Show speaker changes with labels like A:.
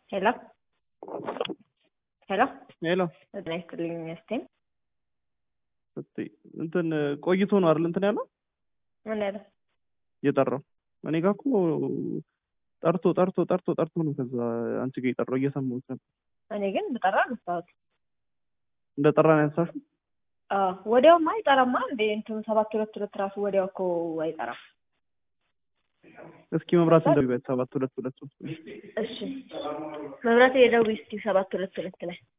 A: ሄሎ ሄሎ
B: ሄሎ
A: ጤና ይስጥልኝ ሚስቴን
B: እስቲ እንትን ቆይቶ ነው አይደል እንትን ያለው
A: ምን ያለው
B: እየጠራው እኔ ጋር እኮ ጠርቶ ጠርቶ ጠርቶ ጠርቶ ነው ከዛ አንቺ ጋር የጠራው እየሰማሁት ነበር
A: እኔ ግን ብጠራ አነሳሁት
B: እንደ ጠራ ነው ያነሳሽው
A: አዎ ወዲያውማ አይጠራማ እንዴ እንትኑ ሰባት ሁለት ሁለት ራሱ ወዲያው እኮ አይጠራም
B: እስኪ መብራት እንደሚበት ሰባት ሁለት ሁለት ሶስት
A: እሺ መብራት የደውይ እስኪ ሰባት ሁለት ሁለት ላይ